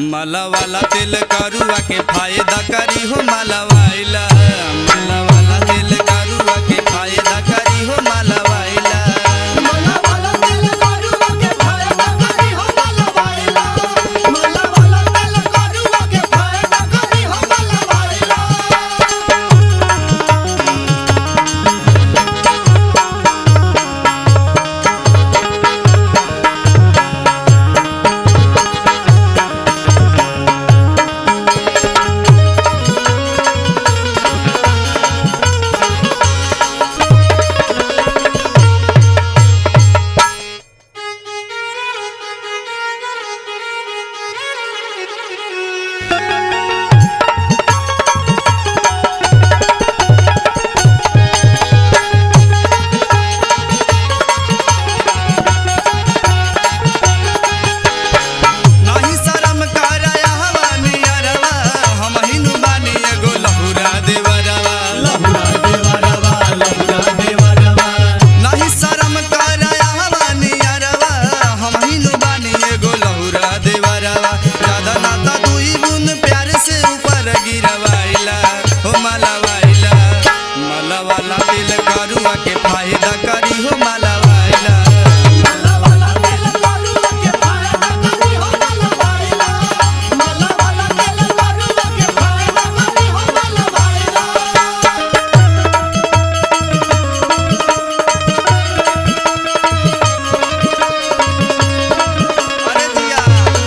माला वाला तेल करुआ के फायदा करी हो माला वाइला माला वाला तेल करुआ के फायदा करी हो माला वाइला मला वाला तेल करुआ के फायदा करी हो मला वाइला मला वाला तेल करुआ के फायदा करी हो मला वाइला नाही शरम कराया हवा नियरवा हम हिनु बानी एगो लहुरा देवरवा लहुरा देवरवा लहुरा देवरवा नाही शरम कराया हवा नियरवा हम हिनु बानी एगो लहुरा देवरवा ज्यादा नाता दुई बुन प्यार से ऊपर गिरवाइला हो माला वाइला माला वाला दिल करुआ के फायदा करी हो माला वाइला मला वाला तेल करुआ के फायदा करी हो मला वाइला मला वाला तेल करुआ के फायदा करी हो मला वाइला अरे जिया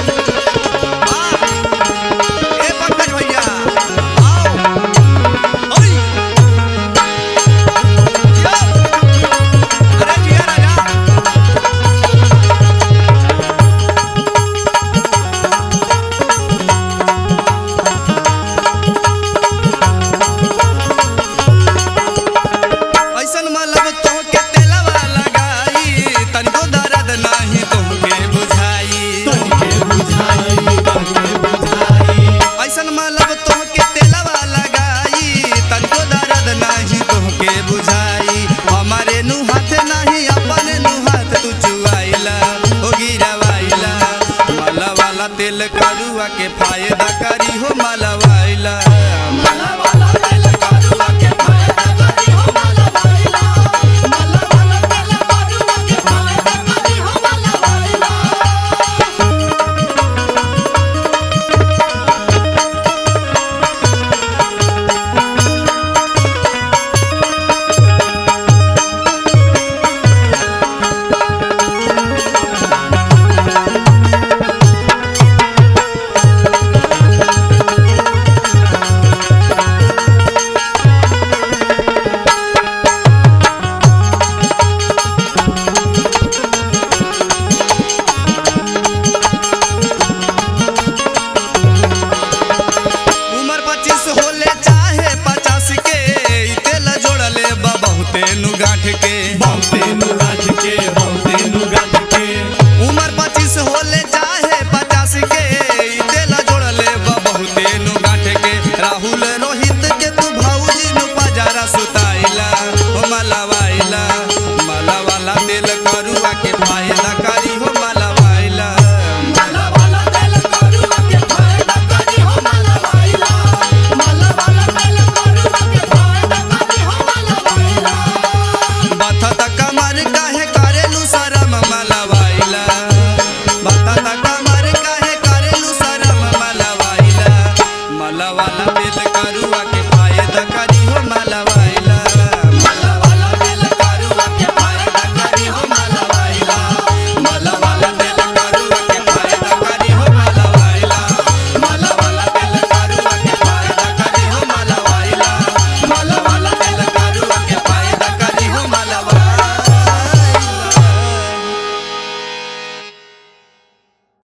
आ ए पंकज भैया आओ ओई जिया अरे जिया राजा ऐसन मतलब तोहके तेलवा लगाई तनिको दर्द नाही तोहके बुझाई तोहके बुझाई तोहके बुझाई ऐसन मतलब तोहके तेलवा लगाई तनिको दर्द नाही तोहके बुझाई हमारे नु हाथ नाही अपने नु हाथ तू चुआइला ओ गिरवाइला माला वाला तेल करुआ के फायदा करी हो माला वाइला मला